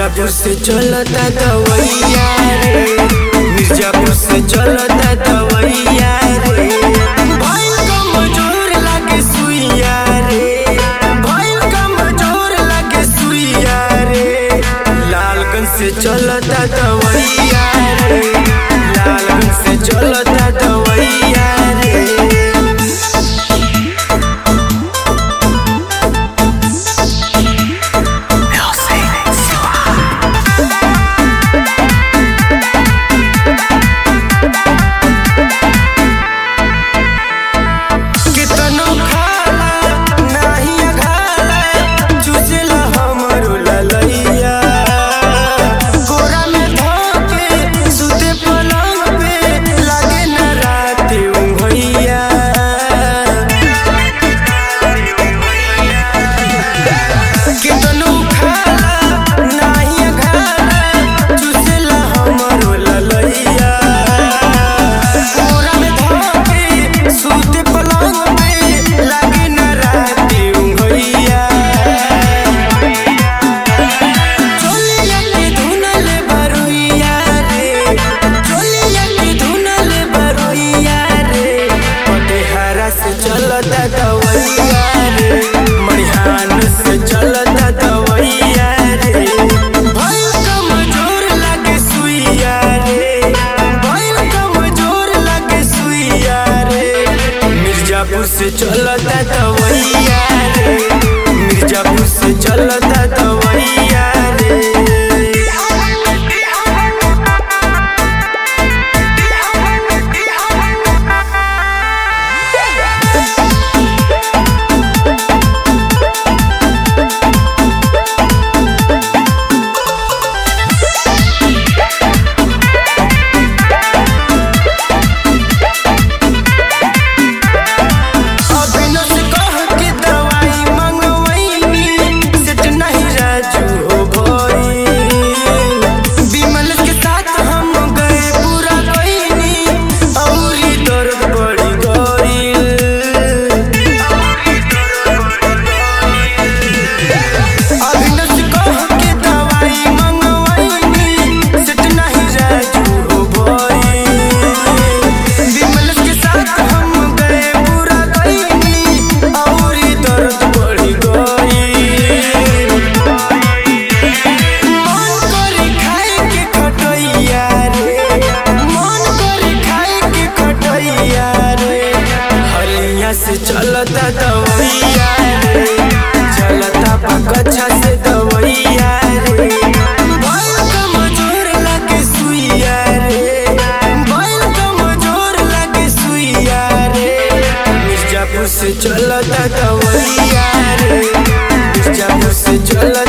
मिर्जापुर से चलता दवैया रे मिर्जापुर से चलता दवैया रे भइल कमजोर लागे सुइया रे भइल कमजोर लागे सुइया रे लालगंज से चलता दवैया रे लालगंज से चलता दवैया रे कितनो खाला नाही अघाला चुचला हमरो ललैया कोरा में धोके सुते पलंग पे लागे न रात उंघैया कितनो खाला नाही अघाला चुचला हमरो ललैया कोरा में धोके सुते पलंग पे लागे न रात उंघैया चोलिया के धुनल बरुइया रे चोलिया के धुनल बरुइया रे पटेहरा से चलता दवैया रे मरिहान से चलता दवैया रे भइल कमजोर लागे सुइया रे भइल कमजोर लागे सुइया रे मिर्जापुर से चलता दवैया रे मिर्जापुर से चलता दवैया रे अभिनव से कह के दवाई मंगवैनी सेट नहीं राजू हो भइल विमल के साथ हम गए पूरा गईनी औरी दर्द बढ़ी गइल अभिनव से कह के दवाई मंगवैनी सेट नहीं राजू हो भइल विमल के साथ हम गए पूरा गईनी औरी दर्द बढ़ी गइल मन करे खाए के खटैया रे मन करे खाए के खटैया रे हलिया से चलता दवैया रे चलता पकच्छा से दवैया रे भइल कमजोर लागे सुइया रे भइल कमजोर लागे सुइया रे मिर्जापुर से चलता दवैया रे मिर्जापुर से चलता